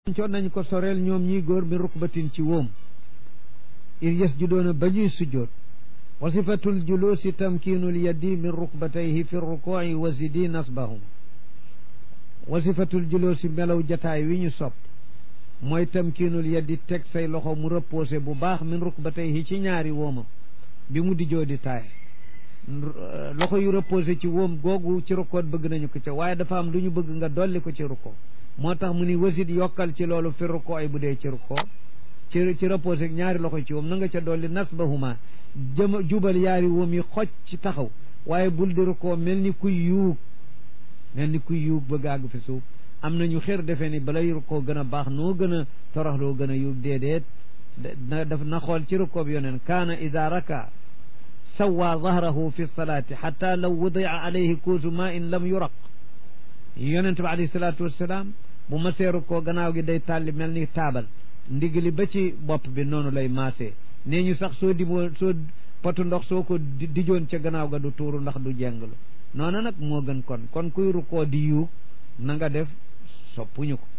coon nañ ko soreel ñoom ñii góor mi rukbatin ci wóom ir yasjudoona ba ñuy sujjoot wa sifatul julusi tamkinul yaddi min rukbatayhi fi rukuci wa zidi nasbahum wa sifatul julusi melaw jataay wi ñu sopp mooy tamkinul yaddi teg say loxo mu reposé bu baax min rukbatayhi ci ñaari wóomam bi mu di joo di taay loxo yu reposé ci wóom googu ci rukkoot bëgg nañu ko ca waaye dafa am lu ñu bëgg nga dolli ko ci rukkoo moo tax mu ni wasit yokkal ci loolu fi rukkoo ay bu dee ci rukkoo ci ci reposé ñaari loxo ci wóom na nga ca dolli nasbahuma jëm jubal yaari wóom yi xoj ci taxaw waaye bul di rukkoo mel ni kuy yuug mel ni kuy yuug bëgg àgg fi suuf am nañu xër defee ni balay rukkoo gën a baax noo gën a toroxloo gën a yuug déedéet na daf na xool ci rukkoo bi yoneen kaana ida raka sawaa zahrahu fi salaati xata law wudia alayhi kuusu ma in lam yuraq yonent bi alayhi salaatu wassalaam bu ma seeru koo gannaaw gi day tàlli mel ni taabal ndigali ba ci bopp bi noonu lay maasee nee ñu sax soo dimoo soo potu ndox soo ko dijoon ca gannaaw ga du tuuru ndax du jenglu noonu nag moo gën kon kon kuy rukkoo di yuug na nga def soppuñu ko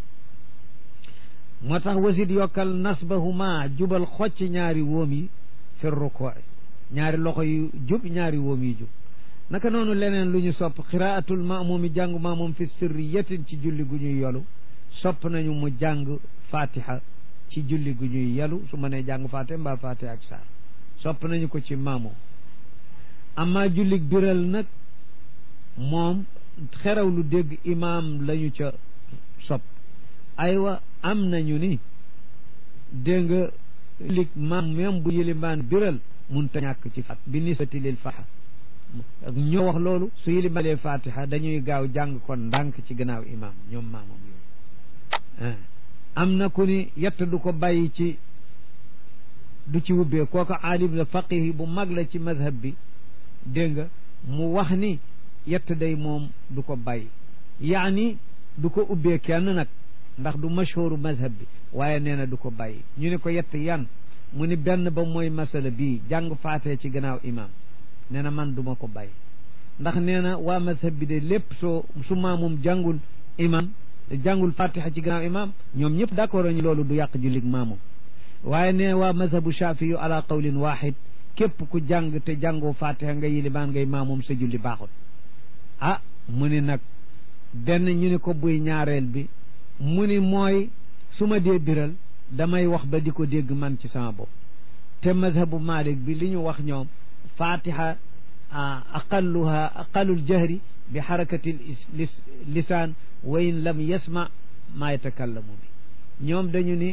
moo tax wasit yokkal nasbahuma jubal xocc ñaari wóom yi fi rukkoo ñaari loxo yu jub ñaari wóom yi jub naka noonu leneen lu ñu sopp qiraatul maamumi jàngu maamum fi sirriyatin ci julli gu ñuy yolu sopp nañu mu jàng fatiha ci julli gu ñuy yelu su ma nee jàng fatiha mbaa fatiha ak saar sopp nañu ko ci maamum amma jullig biral nag moom xeraw lu dégg imaam lañu ca sopp aywa am nañu ni dégg nga jullig maam même bu yilimaan biral mun ta ñàkk ci fat bi nisbati lil faxa ñoo wax loolu su yilimalee fatiha dañuy gaaw jàng kon ndànk ci gannaaw imam ñoom maamam yooyu am na ku ni yett du ko bàyyi ci du ci wubbee kooku aalim la faqih bu mag la ci madhab bi dégg nga mu wax ni yett day moom du ko bàyyi yaani du ko ubbee kenn nag ndax du mashhuru madhab bi waaye nee na du ko bàyyi ñu ne ko yett yan mu ni benn ba mooy masala bii jàng faatee ci gannaaw imam nee na man duma ko bàyyi ndax nee na waa mazhab bi de lépp soo su maamum jàngul imam jàngul fatiha ci gannaaw imam ñoom ñëpp d'accord ñu loolu du yàq jullig maamum waaye nee waa mazhabu shafi yu ala qawlin wahid képp ku jàng te jàngoo fatiha nga yilimaan ngay maamum sa julli baaxul ah mu ni nag benn ñu ni ko buy ñaareel bi mu ni mooy su ma dee biral damay wax ba di ko dégg man ci sama bopp te mazhabu malik bi li ñu wax ñoom fatiha aqalluha aqallul jahri bi xarakati lisaan wa in lam yasma maa yatakallamu bi ñoom dañu ni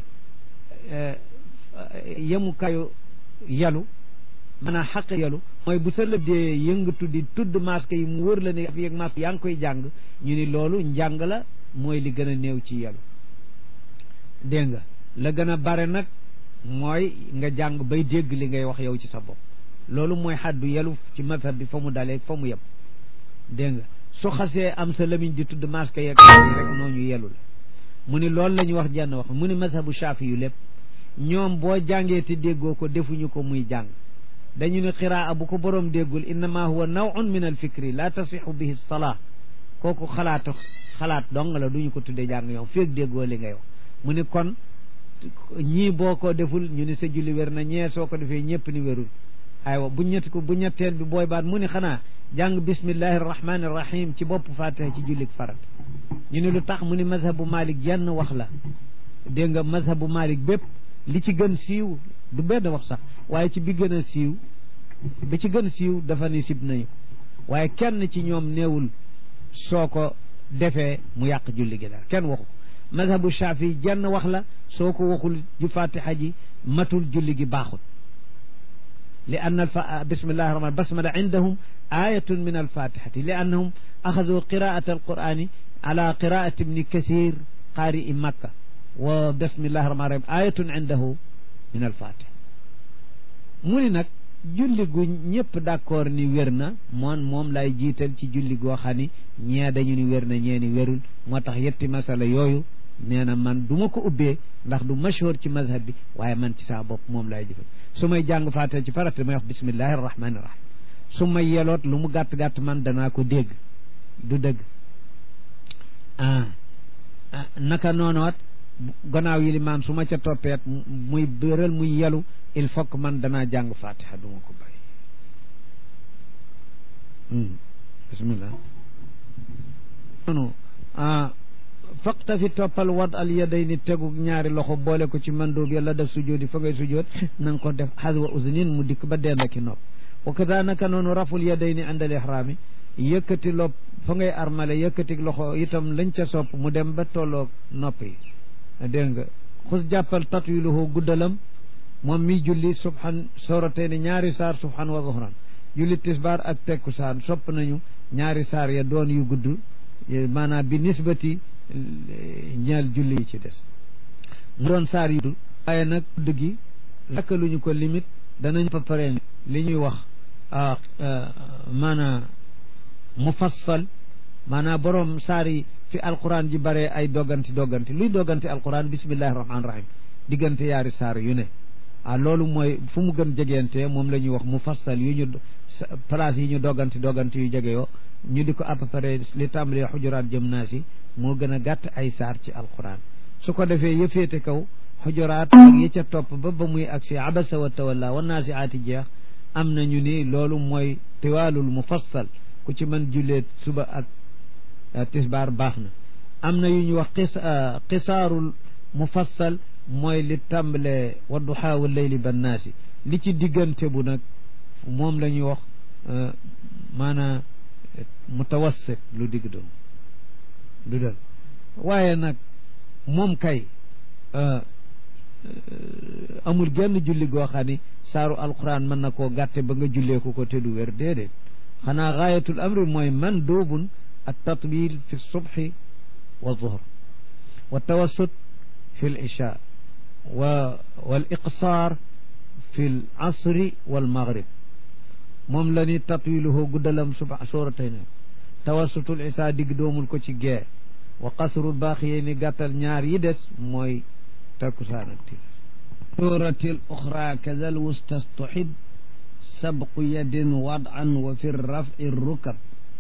yemukaayu yalu maanaam xaq yalu mooy bu sa lëb dee yëngatu di tudd masque yi mu wër la ne fi ak masque yaa ngi koy jàng ñu ni loolu njàng la mooy li gën a néew ci yalu dégg nga la gën a bare nag mooy nga jàng bay dégg li ngay wax yow ci sa bopp loolu mooy xaddu yelu ci mazhab bi fa mu dalee fa mu yem dégg nga su xasee am sa lamiñ di tudd masque yeeg rek nooñu yelu la mu ni loolu la ñu wax jenn wax mu ni mazhabu shafi yu lépp ñoom boo jàngee te déggoo ko defuñu ko muy jàng dañu ne xiraa bu ko boroom déggul innama huwa nawun min al fikri la tasixu bihi salaa kooku xalaatu xalaat dong la duñu ko tuddee jàng yow feeg déggoo li ngay wax mu ni kon ñii boo ko deful ñu ni sa julli wér na ñee soo ko defee ñëpp ni wérul aywa bu ñett ko bu ñetteel bi booy baat mu ni xanaa jàng bismillahi rahmani rahim ci bopp fatiha ci jullik farat ñu ne lu tax mu ni mazhabu malik jenn wax la dégg nga mazhabu malik bépp li ci gën siiw du benn wax sax waaye ci bi gën a siiw bi ci gën siiw dafa ni sib nañu waaye kenn ci ñoom néewul soo ko defee mu yàq julli gi daal kenn waxu ko mazhabu shafi jenn wax la soo ko waxul ju fatiha ji matul julli gi baaxul li anna alfa bismillahi rahman basmala indahum ayatun min alfatihati li annahum axadu qiraata alqurani ala qiraati ibni kasir qaari makka wa bismillahi rahman rahim ayatun indahu min alfatiha mu ni nag julli gu ñëpp d'accord ni wér na moom moom lay jiital ci julli goo xam ni ñee dañu ni wér na ñee ni wérul moo tax yetti masala yooyu nee na man du ma ko ubbee ndax du mashhur ci mazhab bi waaye man ci saa bopp moom lay jëfal su may jàng faatee ci farata damay wax bismillahi rahmani rahim su may yeloot lu mu gàtt-gàtt man danaa ko dégg du dëgg ah naka noonoot gannaaw yi limaan su ma ca toppeet muy bëral muy yelu il faut que man danaa jàng fatiha duma ko bàyyi bismillah noonu faqta fi toppal wad al yadayni tegu ñaari loxo boole ko ci mandóob yàlla def sujoodi fa ngay sujood na nga ko def xaswa usnin mu dikk ba dend ki nopp wa kadalika noonu raful yadayni àndal ihraami yëkkati lopp fa ngay armale yëkkati loxo itam lañ ca sopp mu dem ba tolloog nopp yi dégg nga xus jàppal tatwiluhu guddalam moom mi julli subhan soroteeni ñaari saar subhan wa zuhran julli tisbaar ak tekkusaan sopp nañu ñaari saar ya doon yu gudd maanaam bi nisbati ñeel julli yi ci des mu doon saar yu gudd waaye nag gudd gi lakkaluñu ko limite danañ fa pare li ñuy wax maanaam mufassal maanaam borom saar yi fi alquran ji bare ay dogganti dogganti luy dogganti alquran bismillahi rahmaani rahim diggante yaari saar yu ne ah loolu mooy fu mu gën jegeente moom la ñuy wax mufassal yu ñu place yi ñu dogganti dogganti yu jege yoo ñu di ko à peu près li tàmbalee xujuraat jëm naa si moo gën a gàtt ay saar ci alquran su ko defee yëfeete kaw xujuraat ak yi ca topp ba ba muy agsi abasa wa tawalla wa naasi aati jeex am nañu ni loolu mooy tiwaalul mufassal ku ci mën jullee suba ak tisbaar baax na am na yu ñu wax xis xisaarul mufassal mooy li tàmbale wadduhaa wa layli bannaasi li ci diggante bu nag moom la ñuy wax maanaam mutawassit lu digg doom du dal waaye nag moom kay amul genn julli goo xam ni saaru alquran mën na koo gàtte ba nga jullee ko ko te du wér déedéet xanaa gaayatul amri mooy man doobun at tatwil fi subhi wa zuhr wa tawassut fi l isha wa wal iqsaar fi l asri wal maghrib moom la ni tatwiluhu guddalam suba sooratay na tawassutul isa digg doomul ko ci gee wa qasrul baaxiyee ni gàttal ñaar yi des mooy takkusaan ak timis suratil uxra kadal wustastuhib sabqu yadin wadan wa fi rafi rukab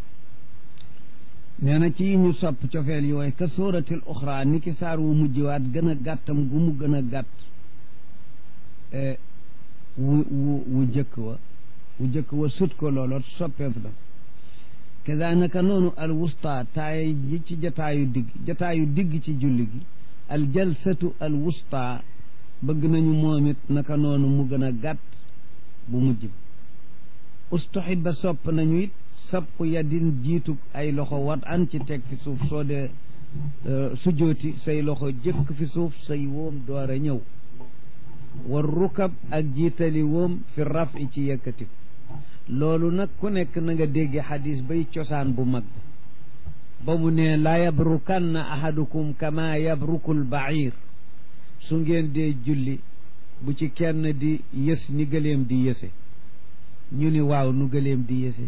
nee na ci ñu sopp cofeel yooyu ka suratil uxra ni ki saar wu mujjiwaat gën a gàttam gu mu gën a gàtt wu wu wu jëkk wa wu jëkk wa sut ko looloo soppeef la kazanaka noonu al wusta taay ji ci jataayu digg jataayu digg ci julli gi al jalsatu al wusta bëgg nañu moom it naka noonu mu gën a gàtt bu mujj bi ustuhiba sopp nañu it sabqu yadin jiitu ay loxo wat an ci teg fi suuf soo dee sujooti say loxo jëkk fi suuf say woom door a ñëw war rukab ak jiitali woom fi rafi ci yëkkati loolu nag ku nekk na nga dégge xadis bay cosaan bu mag ba mu ne laa yabrukanna ahadukum kama yabrukul bair su ngeen dee julli bu ci kenn di yës ni gëleem di yëse ñu ni waaw nu gëleem di yëse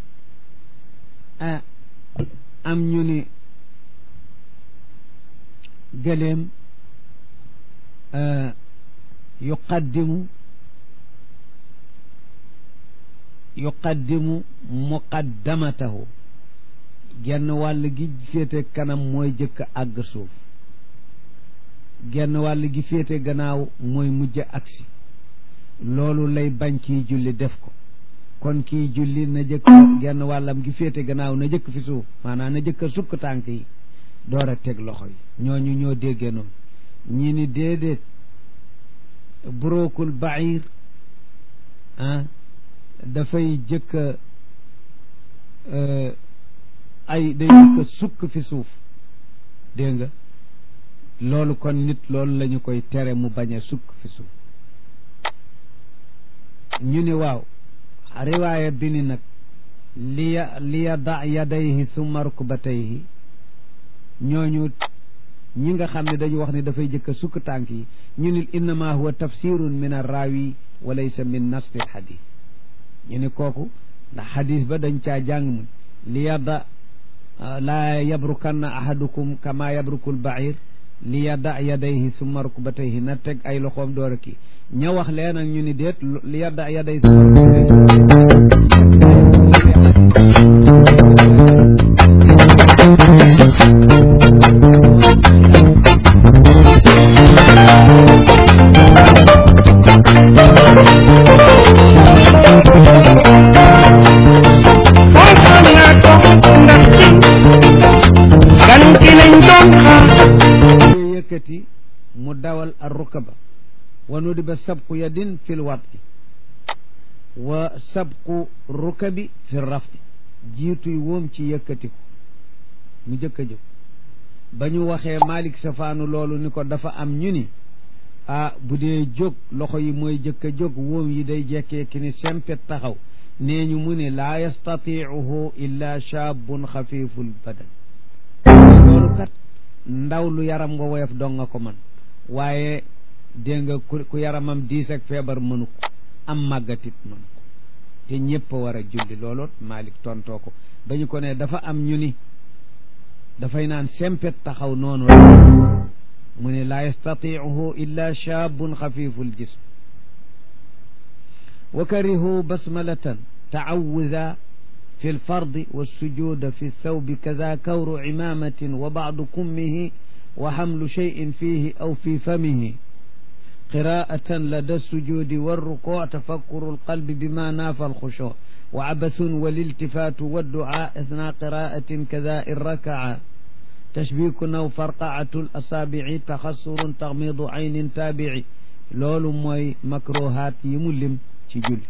ah am ñu ni gëleem yuqaddimu yuqaddimu muqaddamatahu genn wàll gi féete kanam mooy jëkk àgg suuf genn wàll gi féete gannaaw mooy mujj agsi loolu lay bañ kiy julli def ko kon kiy julli na jëkk genn wàllam gi féete gannaaw na jëkk fi suuf maanaam na jëkk sukk tànk yi door a teg loxo yi ñooñu ñoo déggee noonu ñi ni déedéet burookul bair ah dafay jëkk ay day jëkk sukk fi suuf dégg nga loolu kon nit loolu la ñu koy tere mu bañ a sukk fi suuf ñu ni waaw riwaaya bi ni nag liya liya da yadayhi summa rukbatayhi ñooñu ñi nga xam ne dañu wax ne dafay jëkk sukk tànk yi ñu ni innama huwa tafsirun min arrawi wa laysa min nasli alxadis ñu ni kooku ndax xadis ba dañ caa jàng mu li yadda laa yabrukanna ahadukum kama yabrukul bair li yadda yadayhi summa rukbatayhi na teg ay loxoom door a kii ña wax leen ak ñu ni déet li yadda yadayhi summa rukbatayhi yëkkati mu dawal ar rukaba wa nudiba sabqu yadin fi lwati wa sabqu rukabi fi rafi jiituy woom ci yëkkati ko mu jëkk a jóg ba ñu waxee Malik safaanu loolu ni ko dafa am ñu ni ah bu dee jóg loxo yi mooy jëkk a jóg woom yi day jekkee ki ni sempet taxaw nee ñu mu ne laa yastatiicuhu illa shaabun xafiful badan loolu kat ndaw lu yaram nga woyof dong nga ko man waaye dégg nga ku yaramam diis ak feebar mënu ko am màggatit mënu ko te ñëpp a war a julli looloot Malik tontoo ko ba ñu ko ne dafa am ñu ni dafay naan sempet taxaw noonu rek mu ne laa yastatiicuhu illa shaabun xafiful jism wa karihu basmalatan taawuda fi lfardi walsujuda fi lthawbi kada kawru imamatin wa bacdu kummihi wa xamlu cheyin fihi aw fi famihi qiraatan lada lsujudi walrukuc tafakkuru lqalbi bima naafa alxushuc wa cabathun waliltifaatu wadducaa athna qiraatin kada in rakaca tashbiikun aw farqacatu lasaabici taxassurun taxmiidu caynin taabici loolu mooy makruhaat yi mu lim ci julli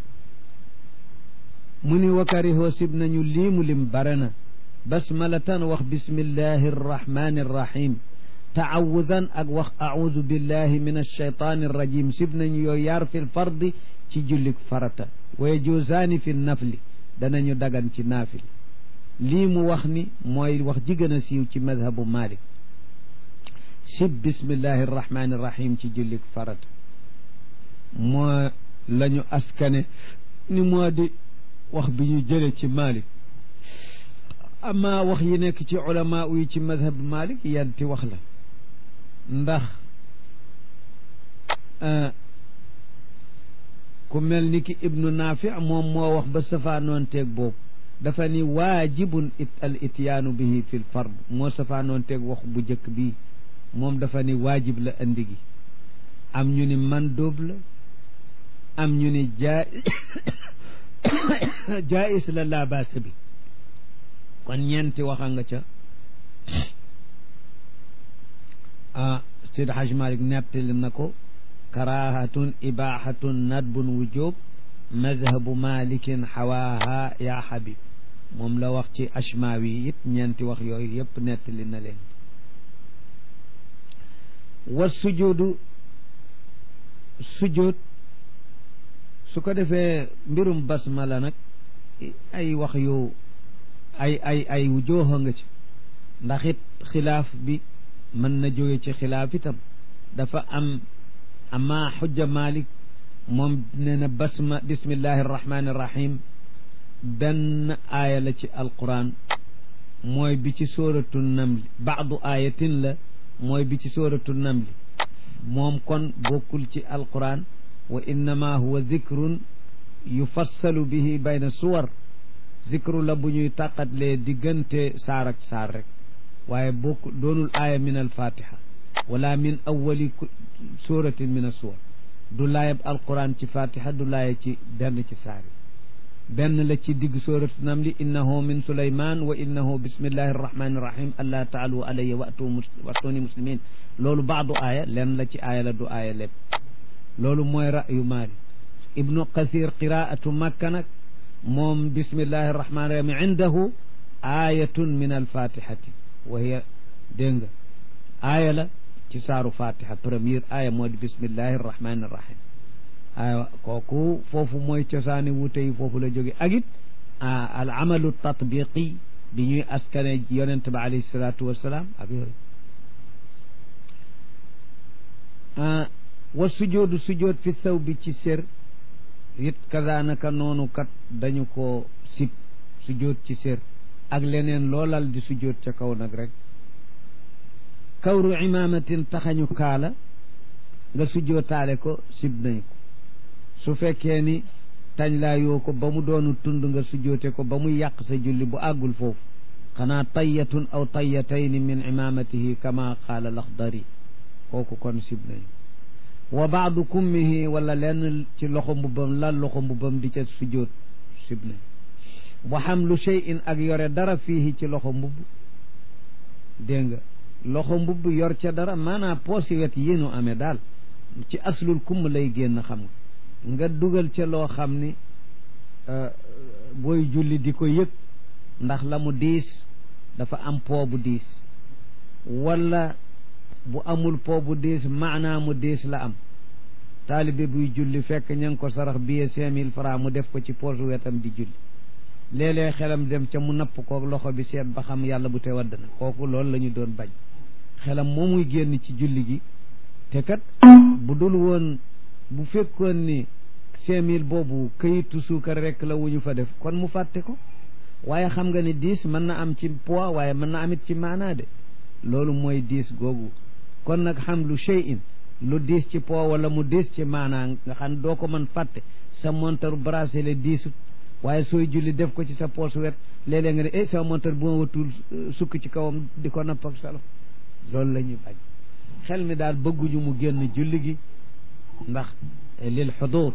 mu ni wakarihoo sib nañu lii mu lim bare na basmalatan wax bismillahi arrahmani arrahim taawudan ak wax audu billahi min alcheytani arrajim sib nañu yooyu yaar fi lfardi ci julli farata wa yajuusaani fi nafli danañu dagan ci naafil lii mu wax ni mooy wax ji gën a siiw ci madhabu malik sib bismillahi arrahmani arrahim ci julli farata moo la ñu askane ni moo di wax bi ñu jële ci malik ama wax yi nekk ci ulama yi ci madhab malik yanti wax la ndax ku mel ni ki ibnu naafi moom moo wax ba safaanoonteeg boobu dafa ni waajibun it al ityaanu bihi fi l fard moo safaanoonteeg wax bu jëkk bi moom dafa ni waajib la andi gi am ñu ni mandóob la am ñu ni jaa jaais la laa baasa bi kon ñeenti waxa nga ca ah Seydi Haj Malik nettali na ko karahatun ibahatun nadbun wujub madhabu malikin xawaaha yaa xabib moom la wax ci ashmawi it ñeenti wax yooyu yëpp nettali na leen wa sujudu sujud su ko defee mbirum basmala nag ay wax yu ay ay ay jooxa nga ci ndax it xilaaf bi mën na jóge ci xilaaf itam dafa am ama xujja malik moom nee na basma bismillahi arrahmani irrahim benn aaya la ci alquran mooy bi ci sóoratu namli baadu ayatin la mooy bi ci sóoratu namli moom kon bokkul ci alquran wa innama huwa zikrun yufassalu bihi bayna suwar zikru la bu ñuy tàqatlee diggante saar ak saar rek waaye bokk doonul aaya min alfatiha wala min awali suratin min asuwar du laayab alquran ci fatiha du laaya ci benn ci saar yi benn la ci digg suratu namli innahu min suleyman wa innahu bismillahi arrahmani irrahim allah taalu alayya wa'tuni muslimin loolu baadu aaya len la ci aaya la du aaya lépp loolu mooy ra'yu maali ibnu kasir qiraatu makka nag moom bismillahi arrahmani rahim indahu ayatun min alfatihati wa hiya dégg nga aaya la ci saaru fatiha première aaya moo di bismillahi arrahmani irrahim aywa kooku foofu mooy cosaani wute yi foofu la jóge ak it al amalu tatbiqi bi ñuy askane yonent ba alayhi salatu wasalaam ak yooyu wa sujoodu sujood fi saw bi ci sér it kazaanaka noonu kat dañu ko sib sujood ci sér ak leneen loolal di sujood ca kaw nag rek kawru imaamatin taxañu kaala nga sujootaale ko sib nañ ko su fekkee ni tañ laa yoo ko ba mu doonu tund nga sujoote ko ba muy yàq sa julli bu àggul foofu xanaa tayyatun aw tayyatayni min imaamatihi kama qaala laxdari kooku kon sib nañ wa baadu kummihi wala lenn ci loxo mbubbam la loxo mbubbam di ca sujjoot sib nañ wa xamlu cheyin ak yore dara fiihi ci loxo mbubb dégg nga loxo mbubb yor ca dara maanaam poosi wet yi nu amee daal ci aslul kumm lay génn xam nga nga dugal ca loo xam ni booy julli di ko yëg ndax la mu diis dafa am poo bu diis wala bu amul poo bu diis maanaa mu diis la am taalibe buy julli fekk ña ngi ko sarax billet cinq mille francs mu def ko ci poosu wetam di julli léeg-léeg xelam dem ca mu napp kook loxo bi seet ba xam yàlla bu te wadd na kooku loolu la ñu doon bañ xelam moo muy génn ci julli gi te kat bu dul woon bu fekkoon ni cinq mille boobu këyitu suukar rek la wu ñu fa def kon mu fàtte ko waaye xam nga ni diis mën na am ci poids waaye mën na amit ci maanaa de loolu mooy diis googu kon nag xam lu shay'in lu diis ci poids wala mu diis ci maanaa nga xam doo ko mën fàtte sa montar bracelet diisut waaye sooy julli def ko ci sa poos wet léeg-léeg nga ne eh sama montar bu ma watul sukk ci kawam di ko napp ak salo loolu la ñuy bañ xel mi daal bëgguñu mu génn julli gi ndax lil xudur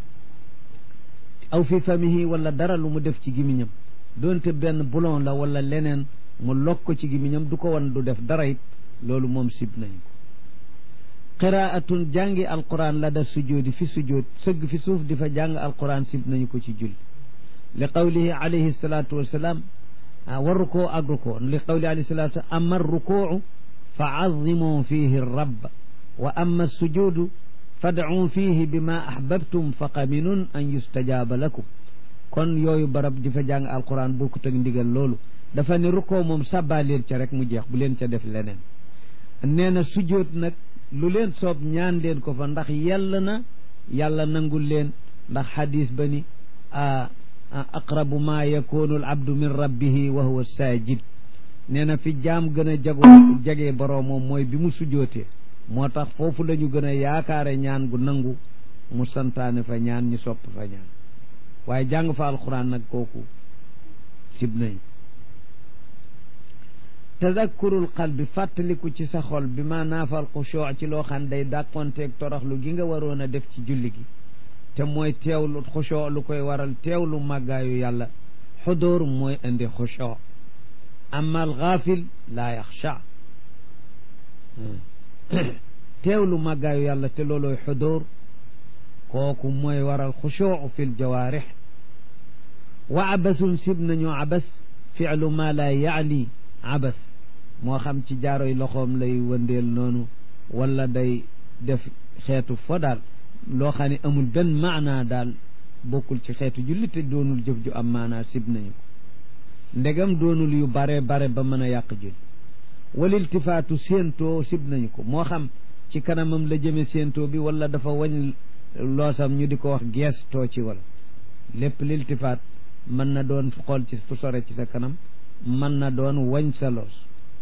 aw fi famihi wala dara lu mu def ci gimiñam doonte benn bulon la wala leneen mu lok ko ci gimiñam du ko wan du def dara it loolu moom sib nañ ko qiraatun jàngi alquran la da sujoodi fi sujood sëgg fi suuf di fa jàng alquran sib nañu ko ci julli li qawlihi alayhi salatu wassalam wa rukoo ak rukoo li qawlihi alayhi salatu wasalam ama rukuu fa azimu fihi rabb wa ama sujudu fad'u fihi bima ahbabtum fa qaminun an yustajaaba lakum kon yooyu barab di fa jàng alquran bokkut ak ndigal loolu dafa ne rukoo moom sàbbaa leen ca rek mu jeex bu leen ca def leneen nee na sujjóot nag lu leen soob ñaan leen ko fa ndax yàlla na yàlla nangul leen ndax xadis ba ni aqrabu ma yakunu al abdu min rabbihi wa huwa sajid nee na fi jaam gën a jago jagee boroom moom mooy bi mu sujjootee moo tax foofu la ñu gën a yaakaare ñaan gu nangu mu santaane fa ñaan ñu sopp fa ñaan waaye jàng fa alquran nag kooku sib nañ tadakkurul qalbi fàttaliku ci sa xol bi ma naafal xushuu ci loo xam day dàqonteeg toroxlu gi nga waroon a def ci julli gi te mooy teewlu xushuu lu koy waral teewlu màggaayu yàlla xudóor mooy indi xushuu amma al gaafil laa yaxsha teewlu màggaayu yàlla te loolooy xudóor kooku mooy waral xushuu fi l jawaarix wa abasun sib nañu abas fi'lu ma laa yaani abas moo xam ci jaaroy loxoom lay wëndeel noonu wala day def xeetu fo daal loo xam ne amul benn maanaa daal bokkul ci xeetu julli te doonul jëf ju am maanaa sib nañu ko ndegam doonul yu bare bare ba mën a yàq julli wal iltifaatu séentoo sib nañu ko moo xam ci kanamam la jëme séentoo bi wala dafa wañ loosam ñu di ko wax geestoo ci wala lépp liltifaat mën na doon xool ci fu sore ci sa kanam mën na doon wañ sa loos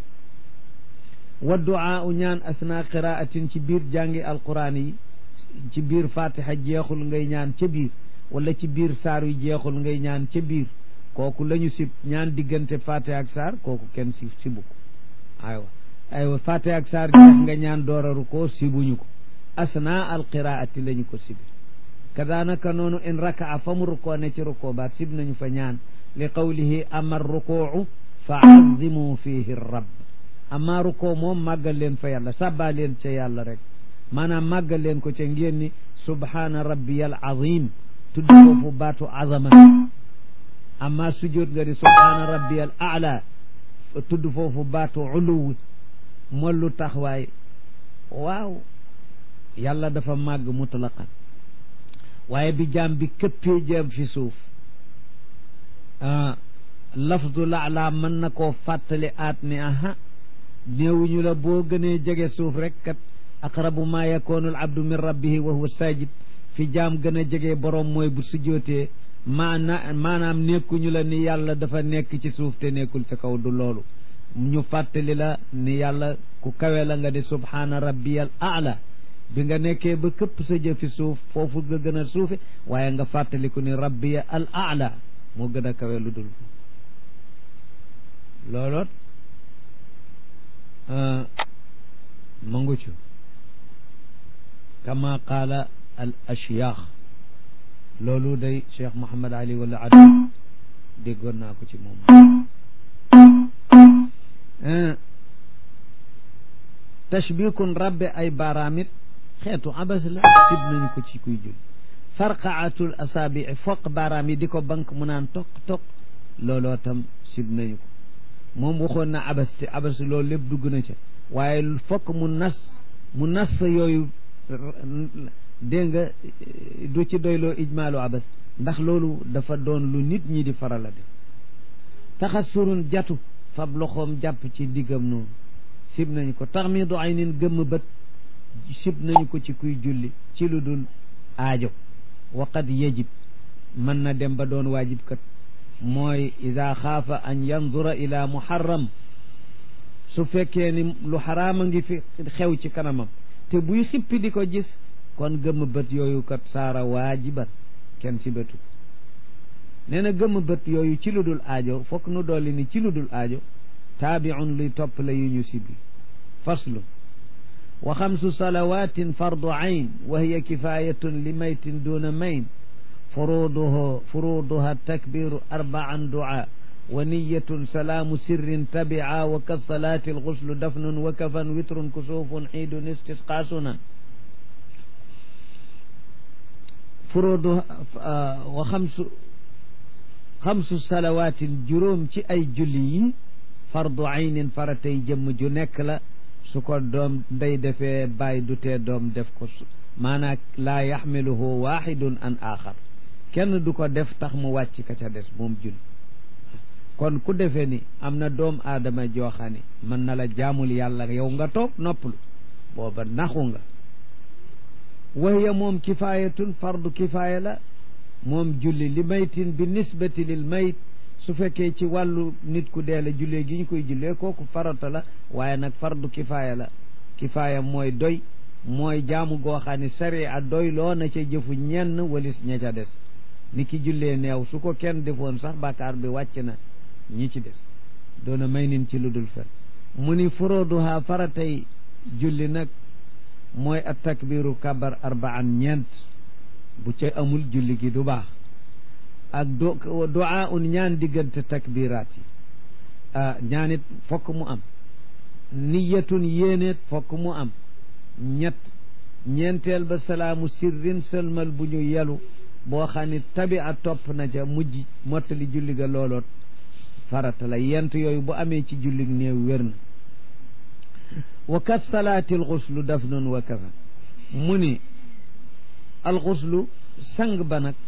wa duaa u ñaan asna qiraatin ci biir jàngi alquran yi ci biir fatiha jeexul ngay ñaan ca biir wala ci biir saar yu jeexul ngay ñaan ca biir kooku la ñu sib ñaan diggante fatiha ak saar kooku kenn si sibu ko aywa aywa fatiha ak saar jeex nga ñaan dooraru ko sibuñu ko asna alqiraati la ñu ko sibi kadaanaka noonu in rakaa fa mu rukoo ne ci rukoo baat sib nañu fa ñaan li qawlihi ama rukuu fa azimu fihi rabb ama rukoo moom màggal leen fa yàlla sàbbaa leen ca yàlla rek maanaam màggal leen ko ca ngeen ni subhaana rabbiyal azim tudd foofu baatu azama ama sujjóot nga ni subhaana rabbiyal aala tudd foofu baatu uluw mollu taxwaay waaw yàlla dafa màgg mutlaqan waaye bi jaam bi këppee jëm fi suuf lafdu laala mën na koo fàttali aat ni aha néewuñu la boo gënee jege suuf rek kat aqrabu ma yakunu al abdu min rabbihi wa huwa sajid fi jaam gën a jege boroom mooy bu sujjootee maana maanaam nekkuñu la ni yàlla dafa nekk ci suuf te nekkul ca kaw du loolu ñu fàttali la ni yàlla ku kawe la nga di subhaana rabbiyal aala bi nga nekkee ba këpp sa jëfi suuf foofu nga gën a suufe waaye nga fàttaliku ni rabbiya al aala moo gën a kawe lu dul looloot mangucu kama qaala al ashyaax loolu day cheikh mohamad ali wala ad déggoon naa ko ci moom tashbikun rabbe ay baaraamit xeetu abas la sib nañu ko ci kuy julli farqaatul asaabii foq baaraam yi di ko bank mu naan toq toq looloo tam sib nañu ko moom waxoon na abas te abas loolu lépp dugg na ca waaye fokk mu nas mu nas yooyu dégg nga du ci doyloo ijmaalu abas ndax loolu dafa doon lu nit ñi di faral a def taxasurun jatu fab loxoom jàpp ci diggam noonu sib nañu ko taxmiidu aynin gëmm bët sib nañu ko ci kuy julli ci lu dul aajo waqad yajib mën na dem ba doon waajib kat mooy ida xaafa an yandura ila muharram su fekkee ni lu xaraama ngi fi xew ci kanamam te buy xippi di ko gis kon gëmm bët yooyu kat saara waajiban kenn si bëtu nee na gëmm bët yooyu ci lu dul aajo fokk nu dolli ni ci lu dul aajo taabiun luy topp la yu ñu sibi faslu wa xamsu salawatin fardu ayn wa hiya kifayatun li maytin duna mayn furuduhu furuduha takbiru arbaan du'a wa niyatun salaamu sirrin tabia wa kasalaati alxuslu dafnun wa kafan witrun kusuufun xiidun istisqa sunan furudu wa xamsu xamsu salawaatin juróom ci ay julli yi fardu aynin faratay jëmm ju nekk la su ko doom ndey defee bàyyi du tee doom def ko maanaam laa yaxmiluhu waxidun an axar kenn du ko def tax mu wàcc ka ca des moom julli kon ku defee ni am na doom aadama jooxani mën na la jaamul yàlla yow nga toog noppalu booba naxu nga wahiya moom kifaayatun fardu kifaaya la moom julli li maytin bi nisbati lil mayt su fekkee ci wàllu nit ku dee la jullee gi ñu koy jullee kooku farata la waaye nag fardu kifaaya la kifaaya mooy doy mooy jaamu goo xam ne sariya doy loo na ca jëfu ñenn walis ña ca des ni ki jullee neew su ko kenn defoon sax bàkkaar bi wàcc na ñi ci des doona may nin ci lu dul fen mu ni furuduha faratay julli nag mooy at takbiru kabar arbaan ñeent bu ca amul julli gi du baax ak do duaa un ñaan diggante takbiraat yi ñaanit fokk mu am niyatun yéeneet fokk mu am ñett ñeenteel ba salaamu sirrin sëlmal bu ñu yelu boo xam ne tabi a topp na ca mujj mottali julli ga looloot farata la yent yooyu bu amee ci julli néew wér na wa kat salaati alxuslu dafnun wa kafan mu ni alxuslu sang ba nag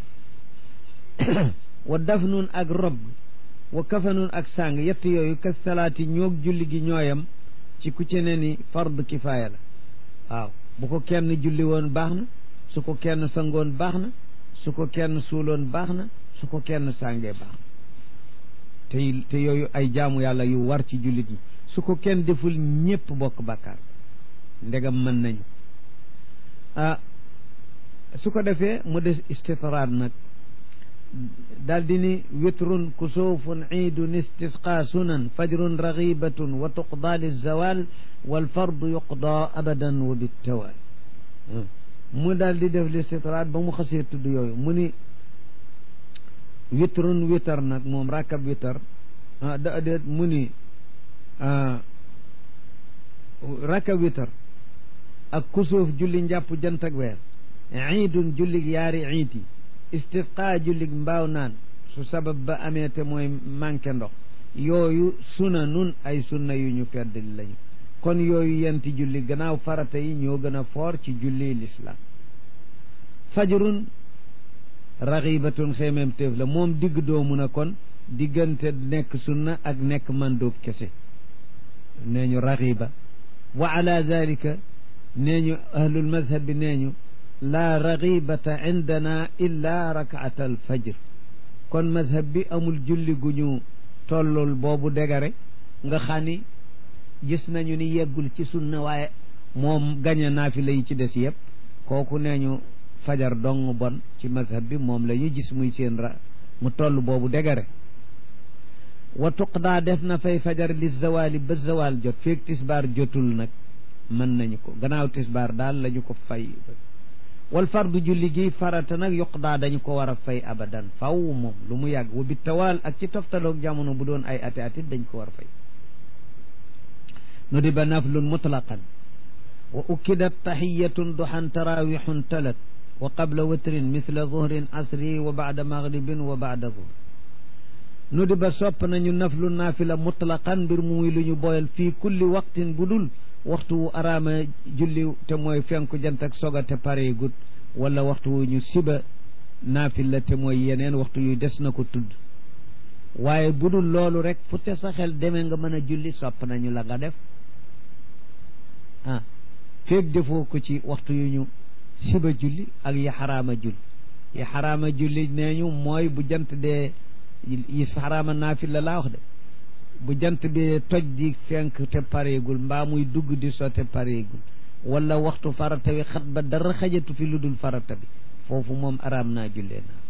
wa dafnun ak rob wa kafanun ak sang yett yooyu kat salaati ñoog julli gi ñooyam ci ku ci ne ni fard kifaaya la waaw bu ko kenn julli woon baax na su ko kenn sangoon baax na su ko kenn suuloon baax na su ko kenn sàngee baax na te te yooyu ay jaamu yàlla yu war ci jullit ñi su ko kenn deful ñépp bokk bàkkaar ndegam mën nañu ah su ko defee mu des istitraad nag daal di ni witrun kusuufun iidun istisqa sunan fajrun ragibatun wa tuqdaa lizawal walfardu yuqdaa abadan wa bittawaal mu daal di def listitraad ba mu xasee tudd yooyu mu ni witrun witar nag moom rakkab witar da déet mu ni rakkab witar ak kusuuf julli njàpp jant ak weer iidun jullig yaari iid yi istisqa jullig mbaaw naan su sabab ba amee te mooy manqué ndox yooyu suna nun ay sunna yu ñu feddali lañu kon yooyu yenti julli gannaaw farata yi ñoo gën a foor ci julli lislaam fajrun raxibatun xeemeem téef la moom digg doomu na kon diggante nekk sunna ak nekk mandóob kese nee ñu raxiba wa ala dalika nee ñu ahlul madhab bi nee ñu laa raxibata indana illa rakaata al fajr kon madhab bi amul julli gu ñu tollul boobu degare nga xam ni gis nañu ni yeggul ci sunna waaye moom gañe naafila yi ci des yëpp kooku nee ñu fajar dong bon ci mazhab bi moom la ñu gis muy seen ra mu toll boobu degare wa tuqdaa def na fay fajar li zawali ba zawal jot feeg tisbaar jotul nag mën nañu ko gannaaw tisbaar daal la ñu ko fay wal fardu julli gi farata nag yuqdaa dañu ko war a fay abadan faw moom lu mu yàgg wa bi tawaal ak ci toftaloog jamono bu doon ay ati atit dañ ko war a fay nu di ba naflun mutlaqan wa ukkidat taxiyatun duxan tarawixun talat wa qabla witrin mithla zuhrin asri wa baada maghribin wa baada zuhr nu di ba sopp nañu naflu naafila mutlaqan mbir mu muy lu ñu boyal fii kulli waqtin bu dul waxtu wu araama julli te mooy fenku jant ak soga te pare gut wala waxtu wu ñu siba naafila te mooy yeneen waxtu yu des na ko tudd waaye bu dul loolu rek fu te sa xel demee nga mën a julli sopp nañu la nga def ah feeg defoo ko ci waxtu yu ñu siba julli ak yi xaraama julli yi xaraama julli nee ñu mooy bu jant dee yi xaraama naafila laa wax de bu jant bi toj di fenk te pareegul mbaa muy dugg di so te pareegul wala waxtu farata wi xat ba dara xajatu fi lu dul farata bi foofu moom araam naa jullee naa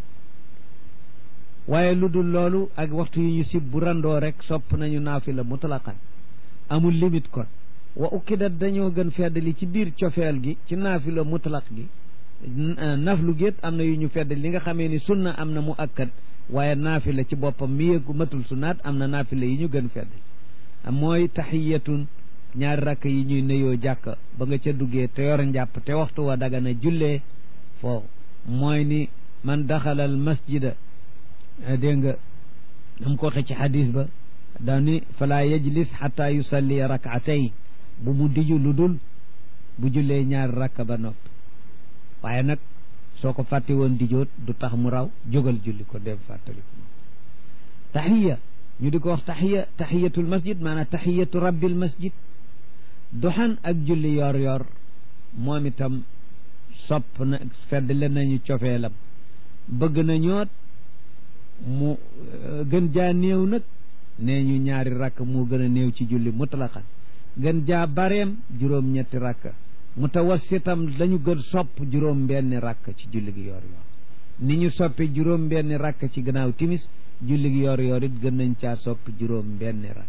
waaye lu dul loolu ak waxtu yi ñu sib bu randoo rek sopp nañu naafila mutlaqan amul limite kon wa ukkidat dañoo gën feddali ci biir cofeel gi ci naafila mutlaq gi naflu géet am na yu ñu feddali li nga xamee ni sunna am na mu akkat waaye naafila ci boppam mi yëggu matul sunaat am na naafila yi ñu gën feddali mooy taxiyatun ñaari rakk yi ñuy nuyoo jàkk ba nga ca duggee te yor njàpp te waxtu wa dagana jullee foofu mooy ni man daxalal masjida dégg nga dam ko waxee ci xadis ba daa ni fala yajlis xata yusalli rakaatayn bu mu diju lu dul bu jullee ñaari rakk ba noppi waaye nag soo ko fàtte woon dijoot du tax mu raw jógal julli ko dem fàttali ko taxiya ñu di ko wax taxiya taxiyatul masjid maanaam taxiyatu rabbil masjid doxan ak julli yor yor moom itam sopp na fedd leen nañu cofeelam bëgg na ñoot mu gën jaa néew nag nee ñu ñaari rakk moo gën a néew ci julli mutlaqan gën jaa bareem juróom-ñetti rakk mutawassitam lañu gën sopp juróom benni rakk ci julli gi yor yor ni ñu soppi juróom benni rakk ci gannaaw timis julli gi yor yor it gën nañ caa soppi juróom benni rakk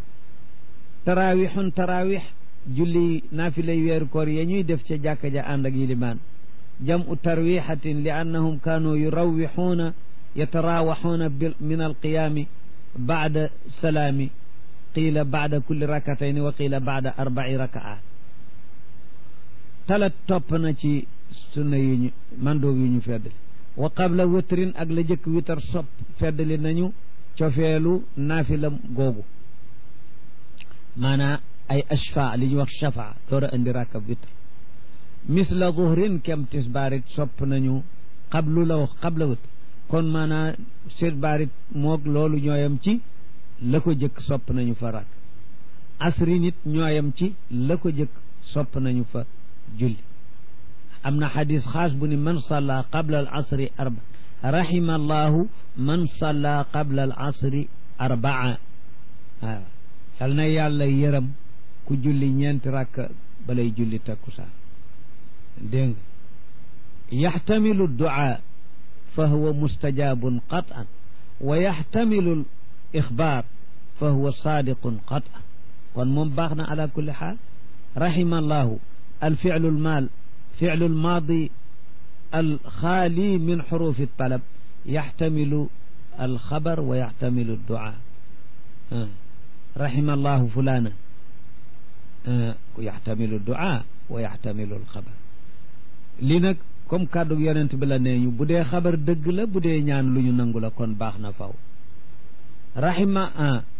tarawixun tarawix julli naafilay weeru koor ya ñuy def ca jàkka ja ànd ak yilimaan jam u tarwixatin li annahum kaanu yurawixuuna yatarawaxuuna min alqiyaami baada salaami qiila baada kulli rakatayni wa qiila baada arbai rakaat talat topp na ci sunna yu ñu mandoob yu ñu feddali wa qabla witrin ak la jëkk witar sopp feddali nañu cofeelu naafila googu maanaa ay ashfa li ñuy wax shafa door a indi rakab witr misla zuhrin kem tisbaarit sopp nañu qablu la wax qabla witr kon maanaa tisbaarit moog loolu ñooyam ci la ko jëkk sopp nañu fa rak asri nit ñooyam ci la ko jëkk sopp nañu fa julli am na xadis xaas bu ni man salla qabla al asri arba rahima allahu man salla qabla al asri arbaa waaw yal na yàlla yërëm ku julli ñeenti rakk balay julli takkusaan dégg nga yaxtamilu duaa fa huwa mustajabun qatan wa yaxtamilu l ixbaar fa huwa saadiqun qatan kon moom baax na ala kulli xaal rahima allahu الفعل المال فعل الماضي الخالي من حروف الطلب يحتمل الخبر ويحتمل الدعاء رحم الله فلانا يحتمل الدعاء ويحتمل الخبر li nag comme kàddu yonent bi la nee ñu bu dee xabar dëgg la bu dee ñaan lu ñu nangu la kon baax na faw rahima